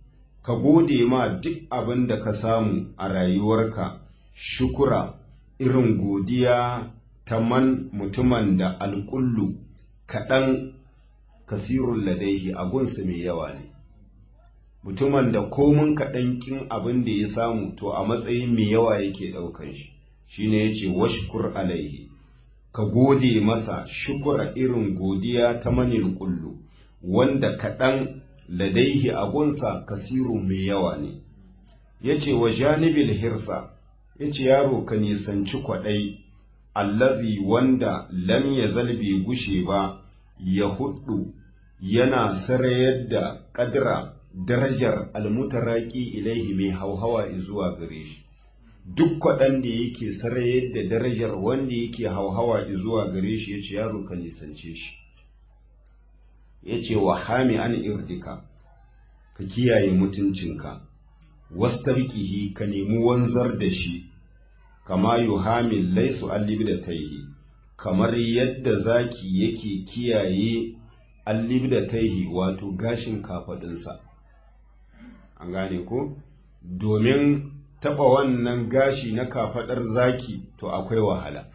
ka gode ma duk abin da ka samu a rayuwarka shukura irin godiya ta man mutumin da alƙullu kaɗan kasirun ladaihi abunsa mai yawa ne mutumin da komin kaɗan kin abin da ya samu to a matsayin mai yawa yake ɗaukan shi shine ya ce washkur alaihi ka gode masa shukura irin godiya ta manil kullu wanda kaɗan ladaihi abunsa kasirun mai yawa ne ya ce wa janibil hirsa ya ce yaro ka nisanci kwaɗai allazi wanda lam ya zalbe gushe ba ya hudu yana sarayar da ƙadira darajar almutaraki ilaihi mai hauhawa zuwa gare shi duk kwaɗan da yake sarayar da darajar wanda yake hauhawa zuwa gare shi ya ce yaro ka nisance shi ya ce wa hami an irdika ka kiyaye mutuncinka wastarkihi ka nemi wanzar da shi kama yuhamil laisu allib da taihi kamar yadda zaki yake kiyaye allib da taihi wato gashin kafadinsa an gane ko domin taba wannan gashi na kafadar zaki to akwai wahala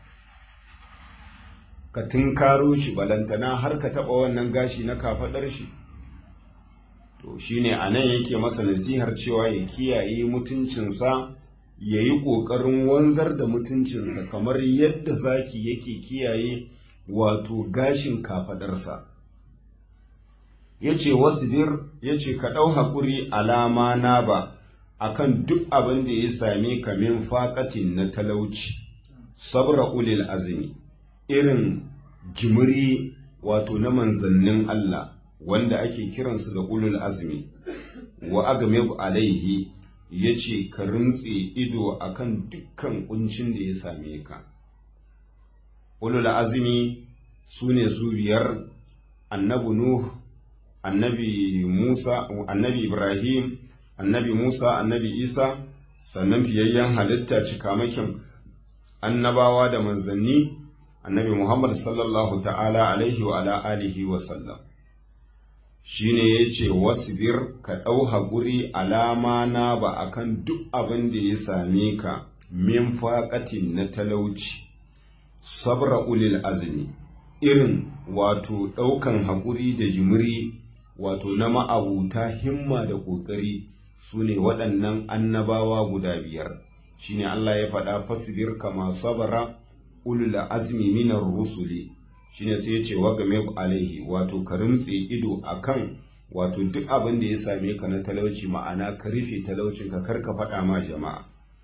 ka tunkaro shi balantana har ka taba wannan gashi na kafadar shi to shine anan yake masa nasihar cewa ya kiyaye mutuncinsa ya yi ƙoƙarin wanzar da mutuncinsa kamar yadda zaki yake kiyaye wato gashin kafadarsa ya ce wasbir ya ce ka ɗau haƙuri alama na ba akan duk abin da ya same ka min faƙatin na talauci sabra ulil azumi irin jimiri wato na manzannin Allah wanda ake kiransu da ulul azmi wa agmib alaihi ya ce ka rintse ido akan dukkan kuncin da ya same ka ulul azmi su ne su biyar annabi nuh annabi musa annabi ibrahim annabi musa annabi isa sannan fiyayyen halitta cikamakin annabawa da manzanni annabi muhammad sallallahu ta'ala alaihi wa ala alihi wa sallam shine ya ce wasbir ka ɗau haƙuri alama na ba akan duk abin da ya same ka min faƙatin na talauci sabra ulil azmi irin wato ɗaukan haƙuri da jimiri wato na ma'abuta himma da ƙoƙari su ne waɗannan annabawa guda biyar shine Allah ya faɗa fasbir kama sabara ulul azmi minar rusuli shine sai ya ce wa game alaihi wato ka rimtse ido akan wato duk abin da ya same ka na talauci ma'ana ka rufe talaucin ka kar ka faɗa ma jama'a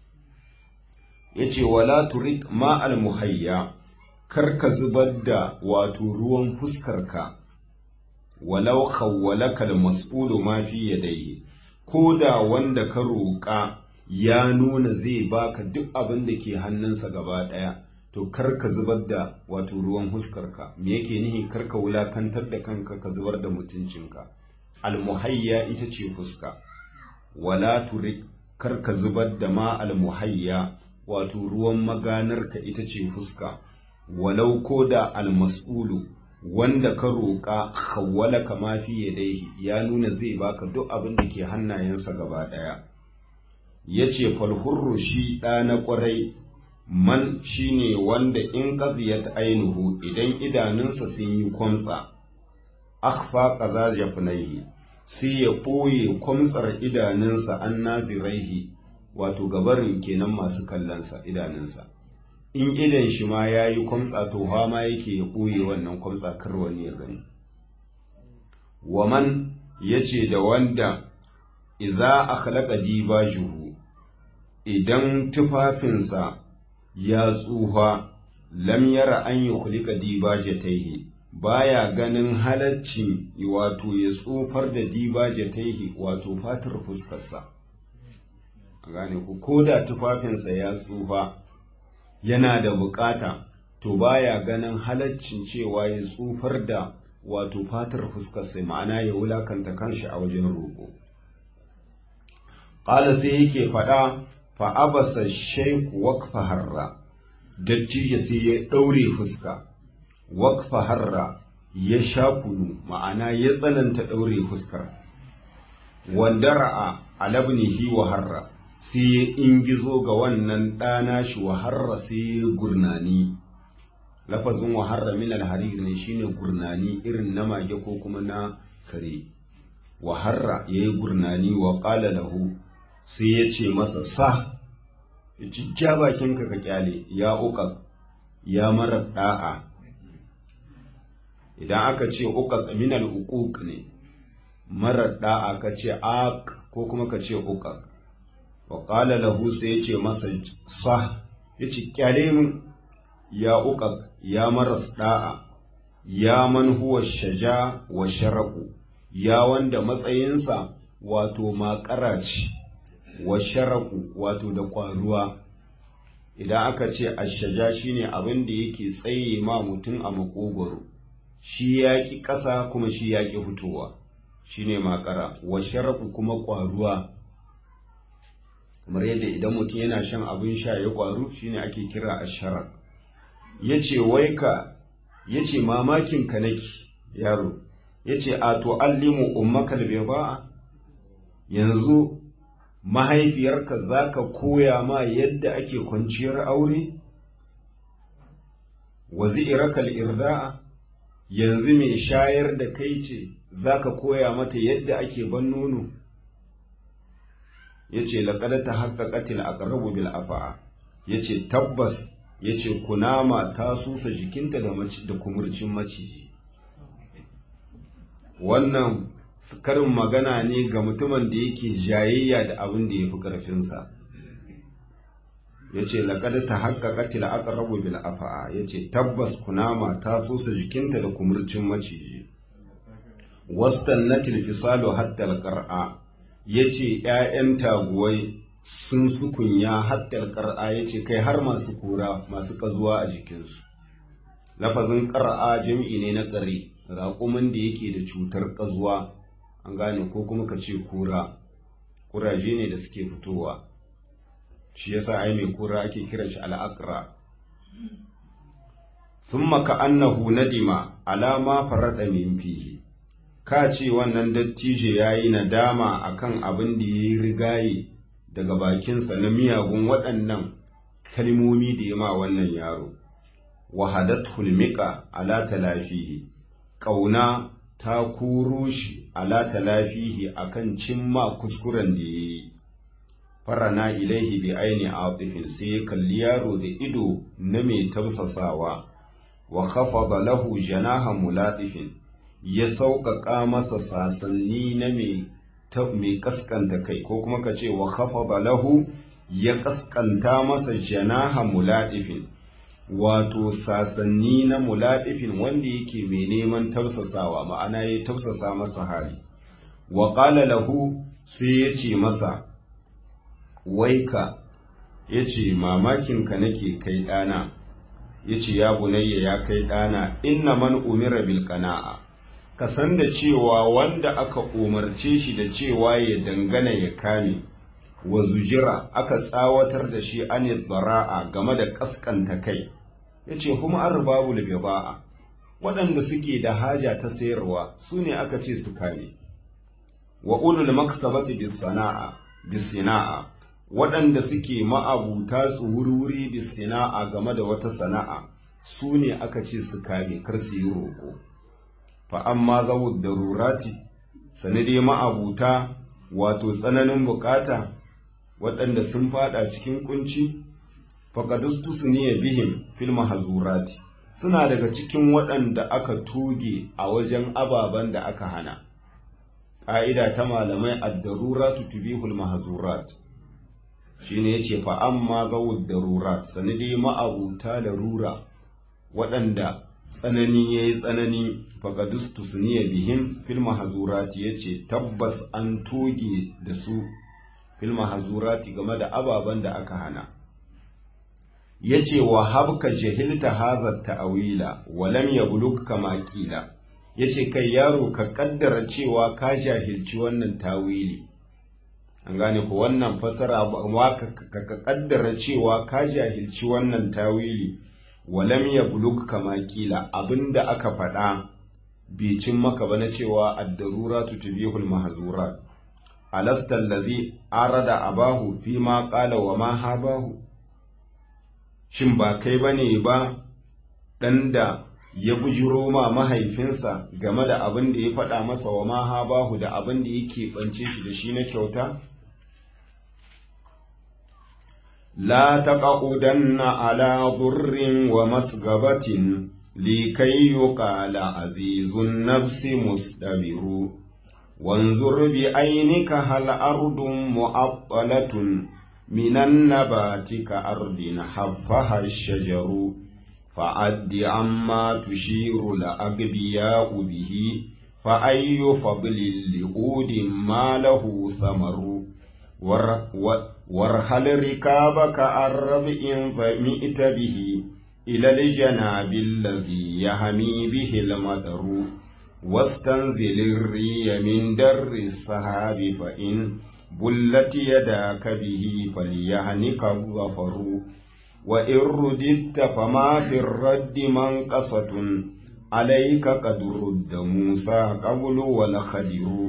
yace wala turik ma al muhayya kar ka zubar da wato ruwan fuskar ka walau khawwalaka al mas'ulu ma fi yadayhi ko da wanda ka roƙa ya nuna zai baka duk abin da ke hannunsa gaba ɗaya to kar ka zubar da wato ruwan huskarka me yake nihi kar ka wulakantar da kanka ka zubar da mutuncinka almuhayya ita ce fuska wala turik kar ka zubar da ma almuhayya wato ruwan maganarka ita ce fuska walau ko da almas'ulu wanda ka roƙa hawwala kama fi yadaihi ya nuna zai baka duk abin da ke hannayensa gaba ɗaya yace falhurru shi ɗa na ƙwarai man shine wanda in qadiyat ainuhu idan idanunsa sun yi kwamtsa akhfa qaza jafnaihi sai ya ɓoye kwamtsar idanunsa an naziraihi wato gabarin kenan masu kallonsa idanunsa in idan shi ma ya yi kwamtsa to ma yake ya ɓoye wannan kwamtsa kar wani ya gani waman ya ce da wanda iza akhlaqa dibajuhu idan tufafinsa ya tsufa lam yara an yi kulika dibajataihi baya ganin halaccin wato ya tsufar da dibajataihi wato fatar fuskarsa a gane ku ko da tufafinsa ya tsufa yana da bukata to baya ganin halaccin cewa ya tsufar da wato fatar fuskarsa ma'ana ya wulakanta kanshi a wajen roƙo ƙala sai yake faɗa fa'abasa shaiku wakfa harra, dattijo sai ya ɗaure fuska, wakfa harra ya sha kunu, ma'ana ya tsananta ɗaure fuskar. Wanda ra'a alabnihi wa harra sai ya ingizo ga wannan ɗana shi wa harra sai ya gurnani lafazin wa harra min alharir ne shine gurnani irin na mage ko kuma na kare wa harra ya yi gurnani wa ƙala lahu sai ya ce masa sa ya ci ja bakinka ka kyale ya uka ya mara da'a idan aka ce uka minal uquq ne mara da'a ka ce ak ko kuma ka ce uka wa qala lahu sai ya ce masa sa ya ci kyale min ya uka ya mara da'a ya man huwa shaja wa sharaku ya wanda matsayinsa wato makara ce wa sharaku wato da ƙwaruwa idan aka ce ashaja shine abin da yake tsaye ma mutum a makogoro shi ya ƙi ƙasa kuma shi ya ƙi fitowa shine makara wa sharaku kuma ƙwaruwa kamar yadda idan mutum yana shan abin sha ya ƙwaru shine ake kira asharak ya ce wai ka ya ce mamakin ka nake yaro ya ce a to allimu ummakal ba yanzu mahaifiyarka za ka koya ma yadda ake kwanciyar aure? Wazi'irakal irda'a yanzu mai shayar da kai ce za ka koya mata yadda ake ban nono? Ya ce, laƙada ta haƙaƙatil a ƙarrabu bil afa'a, ya ce, tabbas, ya ce, kunama ta susa jikinta da kumurcin maciji. Wannan karin magana ne ga mutumin da yake jayayya da abin da ya fi ƙarfinsa ya ce laƙada ta haƙaƙa tila aka rabu bil afa'a ya ce tabbas kunama ta sosa jikinta da kumurcin maciji wastan na tilfisalo hattal ƙar'a ya ce ‘ya'yan taguwai sun sukunya hattal ƙar'a ya ce kai har masu kura masu ƙazuwa a jikinsu lafazin ƙar'a jam'i ne na ƙare raƙumin da yake da cutar ƙazuwa an gane ko kuma ka ce kura kuraje ne da suke fitowa shi yasa ai mai kura ake kiran shi al'aqra thumma ka annahu nadima alama farada min fihi ka ce wannan dattijo yayi nadama akan abin da yayi rigaye daga bakinsa na miyagun waɗannan kalmomi da ya ma wannan yaro wahadat hulmika ala talafihi ƙauna ta kuro shi ala talafihi akan cimma kuskuren da ya yi farana ilaihi bi aini atifin sai ya kalli yaro da ido na mai tausasawa wa khafada lahu janaha mulatifin ya sauƙaƙa masa sasanni na mai mai kaskanta kai ko kuma ka ce wa khafada lahu ya kaskanta masa janaha mulatifin wato sasanni na mulaɗifin wanda yake mai neman tausasawa ma'ana ya tausasa masa hali wa ƙala lahu sai ya ce masa waika ya ce mamakinka nake kai ɗana ya ce ya bunayya ya kai ɗana inna man umira bil qana'a ka san da cewa wanda aka umarce shi da cewa ya dangana ya kame wa zujira aka tsawatar da shi an bara'a game da kaskanta kai ya ce kuma an rubabu bida'a waɗanda suke da haja ta sayarwa su ne aka ce su kame wa ulul maksabati bisana'a bisina'a waɗanda suke ma'abuta tsuwurwuri bisina'a game da wata sana'a su ne aka ce su kame kar su yi roƙo fa amma zawud darurati sanade ma'abuta wato tsananin bukata waɗanda sun fada cikin kunci faƙadustu su ne bihim fil mahazurati suna daga cikin waɗanda aka tuge a wajen ababen da aka hana ƙa'ida ta malamai ad-daruratu tubihul mahzurat shine yace fa amma zawud darurat sanadi ma'abuta larura waɗanda tsanani yayi tsanani faqadustu suniya bihim fil mahzurati yace tabbas an toge da su fil mahzurati game da ababen da aka hana yace wa habka jahilta hadha ta'wila wa lam yablugh kama qila yace kai yaro ka kaddara cewa ka jahilci wannan tawili an gane ko wannan fasara wa ka kaddara cewa ka jahilci wannan tawili wa lam yablugh kama qila abinda aka faɗa bai cin maka ba na cewa ad-daruratu tubihul mahzurat alasta allazi arada abahu fi ma qala wa ma habahu shin ba kai bane ba dan da ya bujiro ma mahaifinsa game da abin da ya faɗa masa wa ma habahu da abin da yake bance shi da shi na kyauta la taqudanna ala dhurrin wa masgabatin likai yuqala azizun nafsi musdabiru وانظر بعينك هل أرض مؤطلة من النبات كأرض حفها الشجر فعد عما تشير لأقبياء به فأي فضل لعود ما له ثمر وارحل ركابك الرب إن ظمئت به إلى الجناب الذي يهمي به المطر واستنزل الري من در السحاب فإن بلت يداك به فليهنك الظفر وإن رددت فما في الرد منقصة عليك قد رد موسى قبل والخدر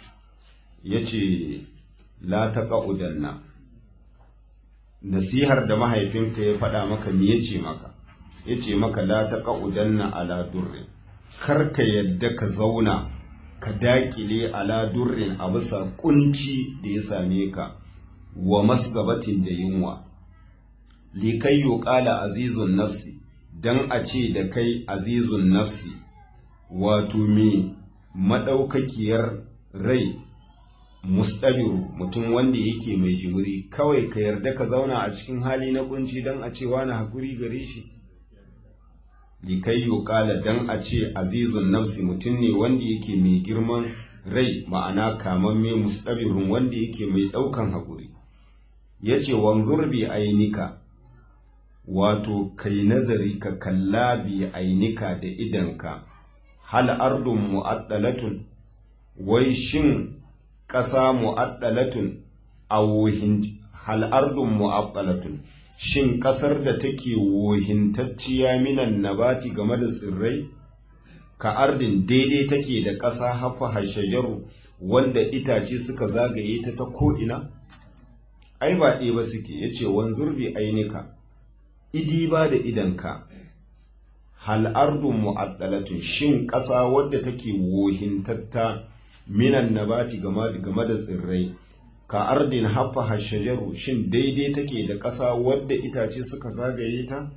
يجي لا تقعدن nasihar da mahaifinka ya faɗa maka me yace maka yace maka la taqaudanna ala durrin kar ka yadda ka zauna ka dakile ala durrin a bisa kunci da ya same ka wa masgabatin da yunwa likai yuqala azizun nafsi dan a ce da kai azizun nafsi wato me madaukakiyar rai mustabiru mutum wanda yake mai jimiri kawai ka yarda ka zauna a cikin hali na kunci dan a ce wani hakuri gare shi likai yuqala dan a ce azizun nafsi mutum ne wanda yake mai girman rai ma'ana kamamme mustabirun wanda yake mai daukan hakuri yace wanzur bi ainika wato kai nazari ka kalla bi ainika da idanka hal ardun mu'addalatun wai shin ƙasa mu'addalatun a wohin hal ardun mu'addalatun shin ƙasar da take wohintacciya minan nabati game da tsirrai ka ardin daidai take da ƙasa hafa hashajaru wanda itace suka zagaye ta ta ko'ina ai ba ɗaya ba suke yace wanzur bi ainika idi ba da idanka hal ardun mu'addalatun shin ƙasa wadda take wohintatta minan nabati game da tsirrai ka ardin haffa hashajaru shin daidai take da ƙasa wadda itace suka zagaye ta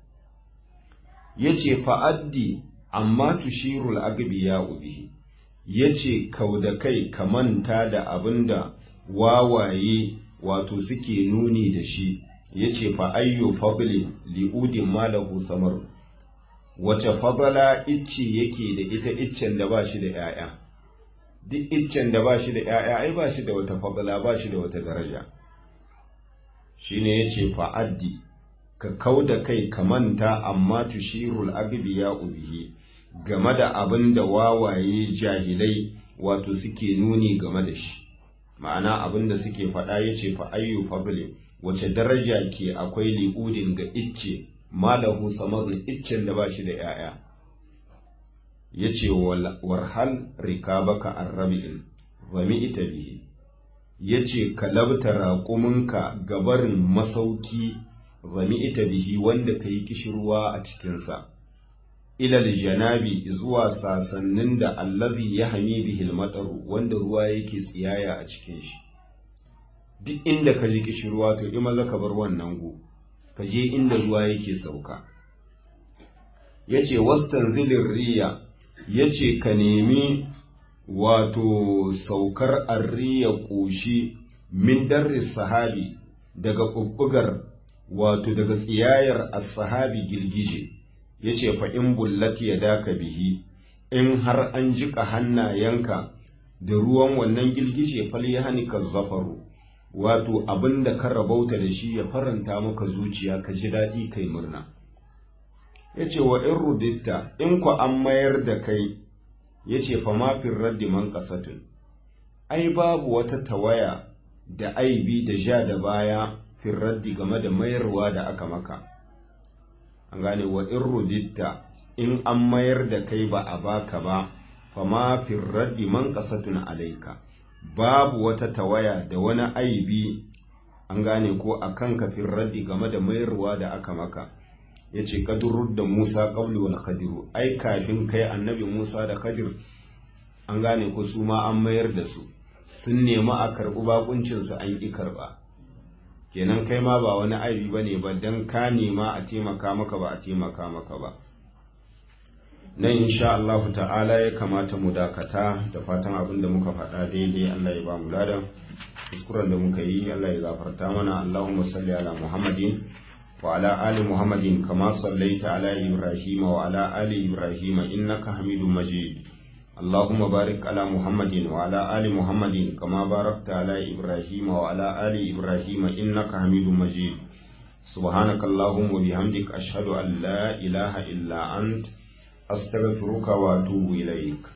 yace fa'addi amma tushirul agbiya bihi yace kauda kai ka manta da abinda wawaye wato suke nuni da shi yace fa ayyu fadli li'udin malahu samar wace fadala icce yake da ita iccen da ba shi da ‘ya'ya duk iccen da ba shi da ‘ya'ya ai ba shi da wata fadala ba shi da wata daraja shi ne ya ce fa'addi ka kau da kai ka manta amma tushirul agbiya ubihi game da abin da wawaye jahilai wato suke nuni game da shi ma'ana abin da suke faɗa ya ce fa'ayyu fadli wace daraja ke akwai li'udin ga icce malahu samarin iccen da ba shi da ‘ya'ya, ya ce warhal rikabaka arrabi'in, zami ita bihi, ya ce ka labta raƙuminka gabarin masauki zami ita bihi wanda ka yi kishirwa a cikinsa, ilal janabi zuwa sasannin da allazi ya hami bihil matsaru wanda ruwa yake tsiyaya a cikin shi. Duk inda ka ji kishirwa to ima za ka bar wannan gu. ka je inda ruwa yake sauka ya ce wastan zilin riya ya ce ka nemi wato saukar arriya ƙoshi min darris sahabi daga ƙuɓɓugar wato daga tsiyayar as-sahabi girgije ya ce fa in bullati ya daka bihi in har an jiƙa hannayenka da ruwan wannan girgije fal ya ka zafaru wato abin da ka rabauta da shi ya faranta maka zuciya ka ji daɗi kai murna ya ce wa in ruditta in ku an mayar da kai ya ce fa mafin raddi man ƙasatun ai babu wata tawaya da aibi da ja da baya fin raddi game da mayarwa da aka maka an gane wa in ruditta in an mayar da kai ba a baka ba fa mafin raddi man ƙasatun alaika babu wata tawaya da wani aibi an gane ko a kan kafin raddi game da mayarwa da aka maka ya ce kadurur da musa ƙauli wal kadiru ai kafin kai annabi musa da kadir an gane ko su ma an mayar da su sun nemi a karɓi bakuncinsu an ƙi karɓa kenan kai ma ba wani aibi ba ne ba don ka nema a taimaka maka ba a taimaka maka ba nan insha Allah ta'ala ya kamata mu dakata da fatan abin da muka faɗa daidai Allah ya ba mu ladan kuskuren da muka yi Allah ya gafarta mana Allahumma salli ala Muhammadin wa ala ali Muhammadin kama sallaita ala Ibrahim wa ala ali Ibrahim innaka Hamidum Majid اللهم بارك على محمد وعلى آل محمد كما باركت على إبراهيم وعلى آل إبراهيم إنك حميد مجيد سبحانك اللهم وبحمدك أشهد أن لا إله إلا أنت أستغفرك وأتوب إليك